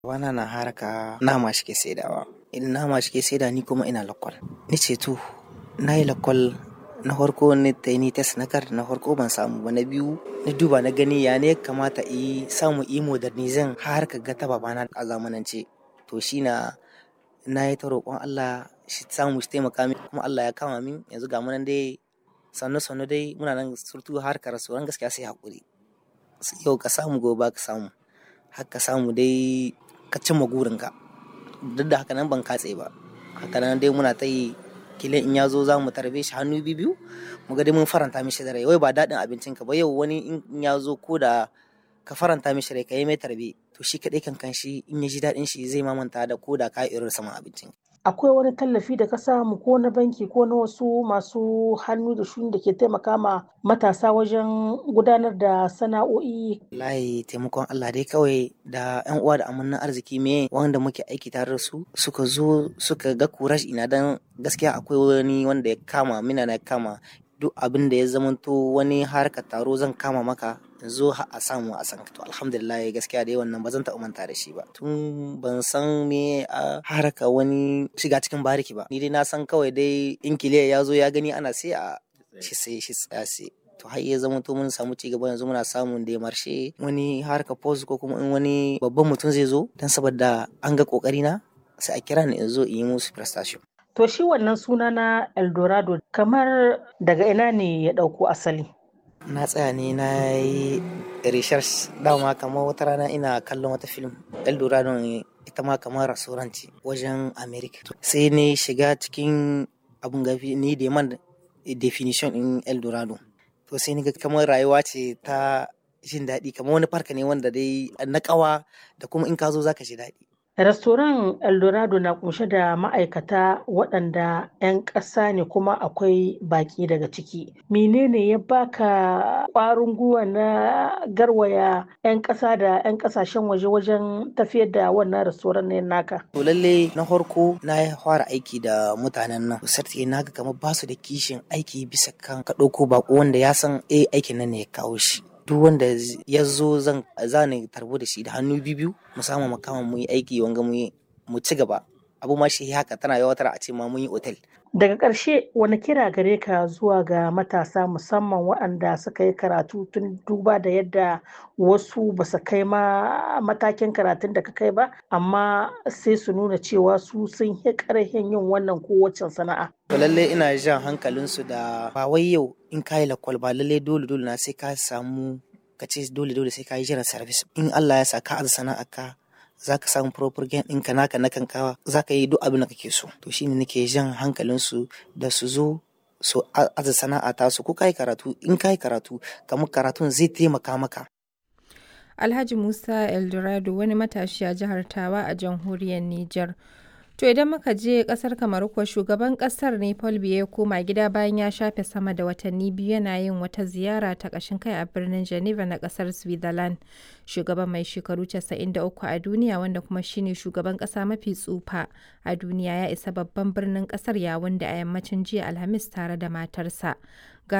Wana na haraka nama shi ke saidawa. Idan nama shi ke saida ni kuma ina lakwal. Ni ce to na yi lakwal na farko ni ta ni test na kar na farko ban samu ba na biyu na duba na gani ya ne kamata yi samu yi modernizing har ka ga ta babana a zamanance. To shi na na yi ta roƙon Allah shi samu shi taimaka min kuma Allah ya kama min yanzu ga munan dai sannu sannu dai muna nan surtu har ka rasu ran gaskiya sai haƙuri. Yau ka samu gobe ka samu har ka samu dai ka cimma gurinka. Duk da haka nan ban katse ba. Haka nan dai muna ta yi kila in ya zo za mu tarbe shi hannu biyu mu ga dai mun faranta mishi da rai. Wai ba daɗin abincin ka ba yau wani in ya zo ko da ka faranta mishi rai ka yi mai tarbe to shi kaɗai kan kan shi in ya ji daɗin shi zai mamanta da ko da ka irin saman abincin. Akwai wani tallafi da ka samu ko na banki ko na wasu masu hannu da shuni da ke taimaka ma matasa wajen gudanar da sana'o'i. Wallahi taimakon Allah dai kawai da ƴan uwa da amannan arziki me wanda muke aiki tare da su suka zo suka ga kurash ina dan gaskiya akwai wani wanda ya kama mina na kama duk abin da ya zamanto wani harkar taro zan kama maka zo a samu a san to alhamdulillah gaskiya dai wannan ba zan taɓa manta da shi ba tun ban san me a haraka wani shiga cikin bariki ba ni dai na san kawai dai in kiliya ya zo ya gani ana sai a shi sai shi tsaya sai to har ya zama to mun samu ci gaba yanzu muna samun da marshe wani harka post ko kuma in wani babban mutum zai zo dan saboda an ga kokari na sai a kira ni in zo in yi musu prestation To shi wannan suna na Eldorado kamar daga ina ne ya ɗauko asali? na tsaya ne na yi research dama kamar wata rana ina kallon wata film eldorado ita ma kamar restaurant wajen america sai ne shiga cikin abun gafi ni da man definition in eldorado to sai ni ga kamar rayuwa ce ta jin daɗi kamar wani farka ne wanda dai na ƙawa da kuma in ka zo zaka ji daɗi Restoran Eldorado na kunshe da ma'aikata waɗanda 'yan ƙasa ne kuma akwai baƙi daga ciki. Menene ya baka ƙwarin gwiwa na garwaya 'yan ƙasa da 'yan ƙasashen waje wajen tafiyar da wannan restoran ne naka? To lalle na farko na fara aiki da mutanen nan. Sarti na ga kamar basu da kishin aiki bisa kan ka ɗauko baƙo wanda ya san eh aikin nan ne ya kawo shi. duk wanda ya zo zan zani tarbo da shi da hannu biyu mu samu makama mu yi aiki wanga mu ci gaba abu ma shi haka tana yawatar a ce ma mun yi otel daga ƙarshe wani kira gare ka zuwa ga matasa musamman waɗanda suka yi karatu tun duba da yadda wasu ba su kai ma matakin karatun da ka kai ba amma sai su nuna cewa su sun yi ƙarfin yin wannan kowace sana'a to lalle ina jan hankalinsu da ba wai yau in ka yi lakwal ba lalle dole dole na sai ka samu ka ce dole dole sai ka yi jiran service in Allah ya sa ka aza sana'a ka za ka samu proper gain ɗinka naka na kankawa za ka yi duk abin da kake so to shine nake jan hankalinsu da su zo su aza sana'a ta su ko kai karatu in kai karatu kamar karatun zai taimaka maka Alhaji Musa Eldorado wani matashi a jihar Tawa a jamhuriyar Nijar. To idan muka je kasar Kamaru kuwa shugaban kasar ne Paul Biya ya koma gida bayan ya shafe sama da watanni biyu yana yin wata ziyara ta ƙashin kai a birnin Geneva na kasar Switzerland. Shugaban mai shekaru 93 a duniya wanda kuma shine shugaban ƙasa mafi tsufa a duniya ya isa babban birnin ƙasar yawun da a yammacin jiya Alhamis tare da matarsa.